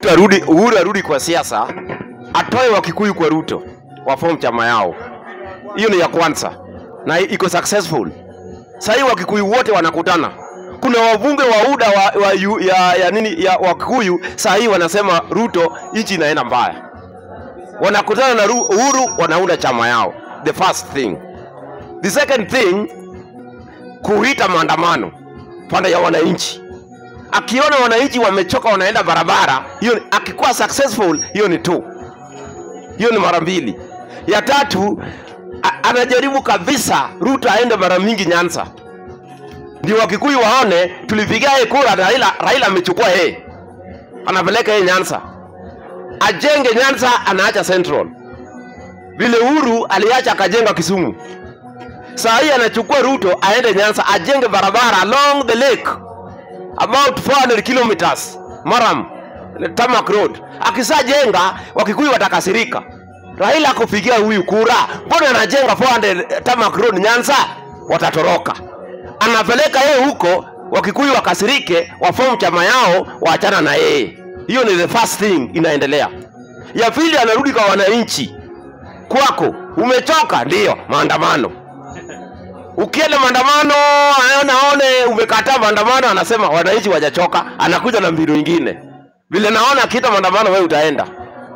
arudi Uhuru arudi kwa siasa, atoe Wakikuyu kwa Ruto, waform chama yao. Hiyo ni ya kwanza na iko successful. Sasa hii Wakikuyu wote wanakutana. Kuna wabunge wa UDA wa, wa, yu- ya, ya nini ya Wakikuyu saa hii wanasema Ruto, nchi inaenda mbaya. Wanakutana na Ru- Uhuru, wanaunda chama yao. The first thing. The second thing, kuita maandamano pande ya wananchi akiona wananchi wamechoka wanaenda barabara hiyo ni- akikuwa successful hiyo ni tu hiyo ni mara mbili ya tatu a- anajaribu kabisa ruto aende mara mingi nyanza ndio wakikuyu waone tulipigia yeye kura raila raila amechukua yeye anapeleka yeye nyanza ajenge nyanza anaacha central vile uhuru aliacha akajenga kisumu saa hii anachukua ruto aende nyanza ajenge barabara along the lake about 400 kilometers Maram Tamak Road. Akisajenga Wakikuyu watakasirika. Raila akupigia huyu kura, mbona anajenga 400 Tamak Road Nyanza? Watatoroka. Anapeleka yeye huko, Wakikuyu wakasirike, wafomu chama yao, waachana na yeye. Hiyo ni the first thing inaendelea. Ya pili, anarudi kwa wananchi. Kwako umechoka, ndiyo maandamano ukienda maandamano anaona aone umekataa maandamano, anasema wananchi wajachoka, anakuja na mbinu ingine. Vile naona akiita maandamano, wewe utaenda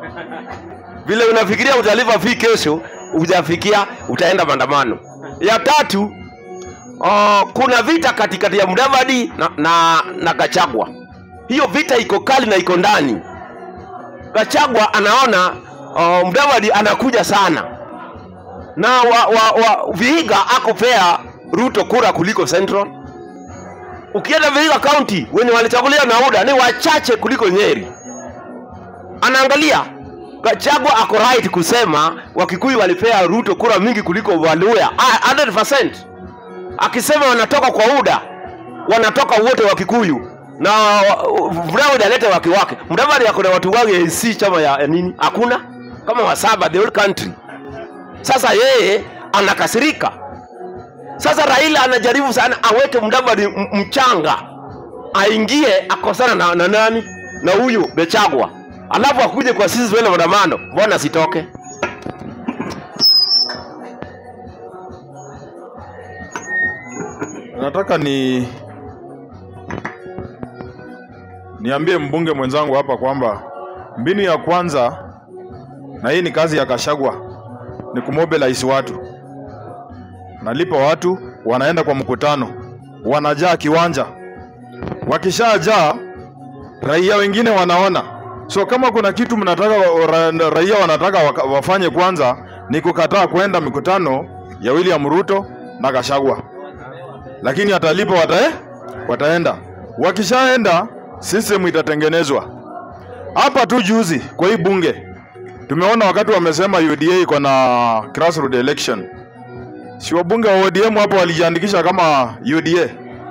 vile unafikiria utalipa fee kesho, hujafikia, utaenda maandamano. Ya tatu, uh, kuna vita katikati ya Mudavadi na, na, na Gachagua. Hiyo vita iko kali na iko ndani. Gachagua anaona uh, Mudavadi anakuja sana na wa, wa, wa, Vihiga akopea Ruto kura kuliko Central. Ukienda Vihiga County wenye walichagulia na UDA ni wachache kuliko Nyeri. Anaangalia Gachagua ako right kusema Wakikuyu walipea Ruto kura mingi kuliko Waluya Ah, 100%. Akisema wanatoka kwa UDA wanatoka wote Wakikuyu na wa- Mudavadi alete wake wake. Mudavadi ako na watu wake AC chama ya ya nini? Hakuna kama wasaba the whole country. Sasa yeye anakasirika. Sasa Raila anajaribu sana aweke Mudavadi m- mchanga, aingie akosana na, na nani na huyu Bechagwa, alafu akuje kwa sisi tuende maandamano. Mbona sitoke? Nataka ni niambie mbunge mwenzangu hapa kwamba mbinu ya kwanza, na hii ni kazi ya Kashagwa, ni kumobilize watu. Nalipa watu, wanaenda kwa mkutano, wanajaa kiwanja. Wakishajaa, raia wengine wanaona. So kama kuna kitu mnataka ra, raia wanataka waka- wafanye kwanza ni kukataa kwenda mikutano ya William Ruto na Kashagwa lakini atalipa wata, wataenda. Wakishaenda system itatengenezwa. Hapa tu juzi kwa hii bunge tumeona wakati wamesema UDA iko na grassroots election, si wabunge wa ODM hapo walijiandikisha kama UDA,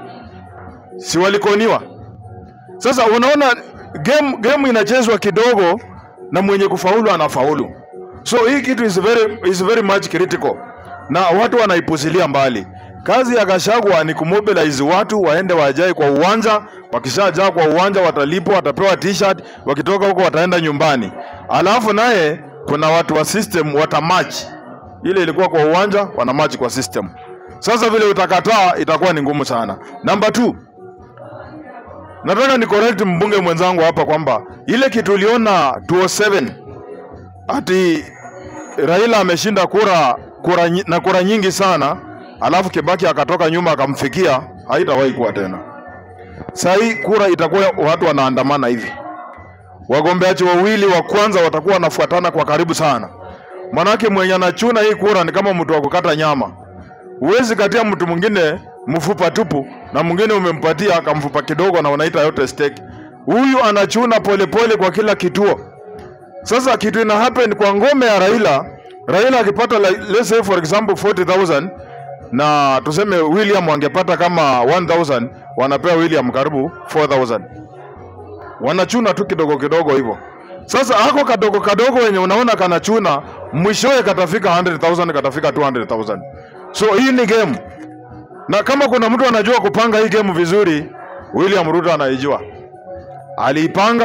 si walikoniwa? Sasa unaona game, game inachezwa kidogo na mwenye kufaulu anafaulu. So hii kitu is very, is very much critical na watu wanaipuzilia mbali. Kazi ya Gachagua ni kumobilize watu waende wajae kwa uwanja. Wakishajaa kwa uwanja watalipwa, watapewa t-shirt, wakitoka huko wataenda nyumbani. Alafu naye kuna watu wa system watamatch. Ile ilikuwa kwa uwanja, wanamatch kwa system. Sasa vile utakataa itakuwa ni ngumu sana. Number two, nataka ni correct mbunge mwenzangu hapa kwamba ile kitu uliona 207 ati Raila ameshinda kura, kura nyi- na kura nyingi sana, alafu Kibaki akatoka nyuma akamfikia, haitawahi kuwa tena. Saa hii kura itakuwa watu wanaandamana hivi, wagombeaji wawili wa kwanza watakuwa wanafuatana kwa karibu sana, manake mwenye anachuna hii kura ni kama mtu wa kukata nyama. Huwezi katia mtu mwingine mfupa tupu na mwingine umempatia kamfupa kidogo na unaita yote steak. Huyu anachuna polepole pole kwa kila kituo. Sasa kitu ina happen kwa ngome ya Raila, Raila akipata like, let's say for example 40,000 na tuseme William angepata kama 1000, wanapewa William karibu 4000. Wanachuna tu kidogo kidogo hivyo. Sasa ako kadogo kadogo wenye unaona kanachuna, mwishowe katafika 100,000 katafika 200,000. So hii ni game, na kama kuna mtu anajua kupanga hii game vizuri, William Ruto anaijua, aliipanga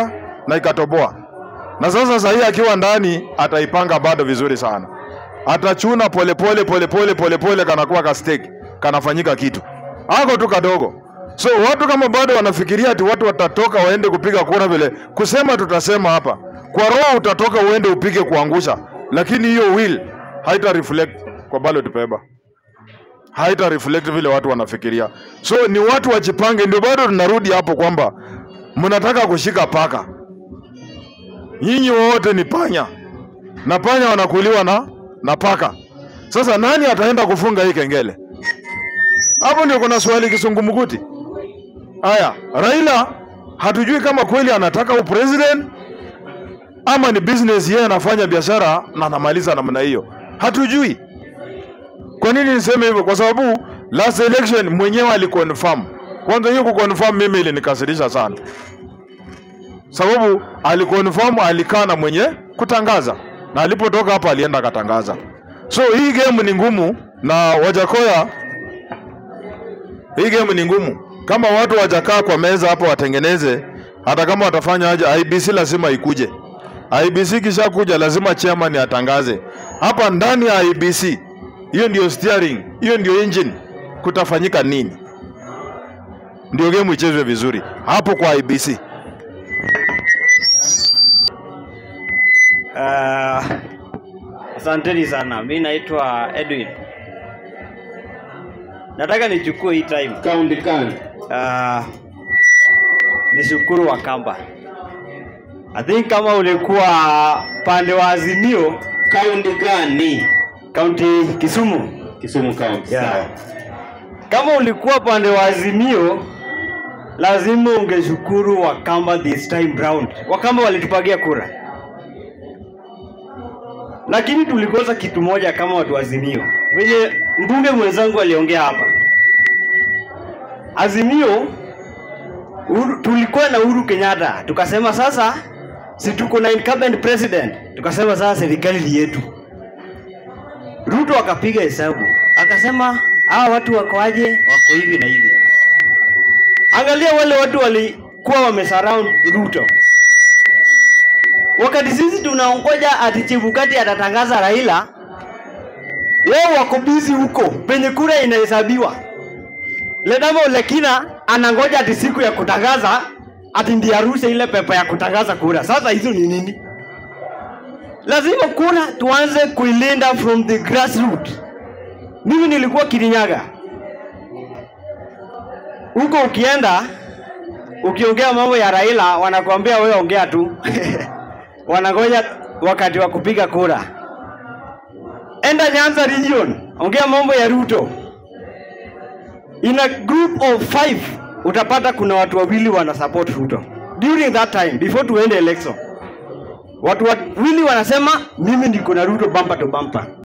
na ikatoboa. Na sasa sahii akiwa ndani ataipanga bado vizuri sana, atachuna polepole polepole polepole, kanakuwa ka steak kanafanyika kitu ako tu kadogo. So watu kama bado wanafikiria ati watu watatoka waende kupiga kura vile, kusema tutasema hapa kwa roho, utatoka uende upige kuangusha, lakini hiyo will haita reflect kwa ballot paper haita reflect vile watu wanafikiria. So ni watu wajipange, ndio bado tunarudi hapo kwamba mnataka kushika paka, nyinyi wote ni panya na panya wanakuliwa na na paka. Sasa nani ataenda kufunga hii kengele? Hapo ndio kuna swali kisungumukuti. Haya, Raila hatujui kama kweli anataka upresident ama ni business yeye anafanya biashara na anamaliza namna hiyo, hatujui. Kwa nini niseme hivyo? Kwa sababu last election mwenyewe aliconfirm. Kwanza hiyo kuconfirm mimi ilinikasirisha sana, sababu aliconfirm, alikaa na mwenye kutangaza, na alipotoka hapa alienda akatangaza. So hii game ni ngumu, na Wajakoya, hii game ni ngumu. Kama watu wajakaa kwa meza hapo watengeneze, hata kama watafanya aje, IBC lazima ikuje. IBC kisha kuja, lazima chairman atangaze hapa ndani ya IBC hiyo ndio steering, hiyo ndio engine. Kutafanyika nini? Ndio game ichezwe vizuri hapo kwa IBC. Uh, asanteni sana. Mi naitwa Edwin. Nataka nichukue hii time Kaunti gani? uh, nishukuru Wakamba. I think kama ulikuwa pande wa Azimio Kaunti gani? kaunti Kisumu, Kisumu County. Yeah. Sawa. kama ulikuwa pande wa Azimio lazima ungeshukuru Wakamba this time round. Wakamba walitupagia kura, lakini tulikosa kitu moja kama watu wa Azimio. Venye mbunge mwenzangu aliongea hapa, Azimio Uhuru, tulikuwa na Uhuru Kenyatta, tukasema sasa si tuko na incumbent president, tukasema sasa serikali ni yetu. Ruto akapiga hesabu akasema hawa watu wako aje? Wako hivi na hivi. Angalia wale watu walikuwa wamesurround Ruto, wakati sisi tunaongoja ati Chebukati atatangaza Raila, wao wako busy huko penye kura inahesabiwa. Ledama Olekina anangoja ati siku ya kutangaza ati ndiye arushe ile pepa ya kutangaza kura. Sasa hizo ni nini? lazima kura tuanze kuilinda from the grassroots. Mimi nilikuwa Kirinyaga huko, ukienda ukiongea mambo ya Raila wanakuambia wewe ongea tu wanangoja wakati wa kupiga kura. Enda Nyanza region, ongea mambo ya Ruto. In a group of five utapata kuna watu wawili wana support Ruto during that time before tuende election watu wawili wanasema mimi niko na Ruto bumper to bumper.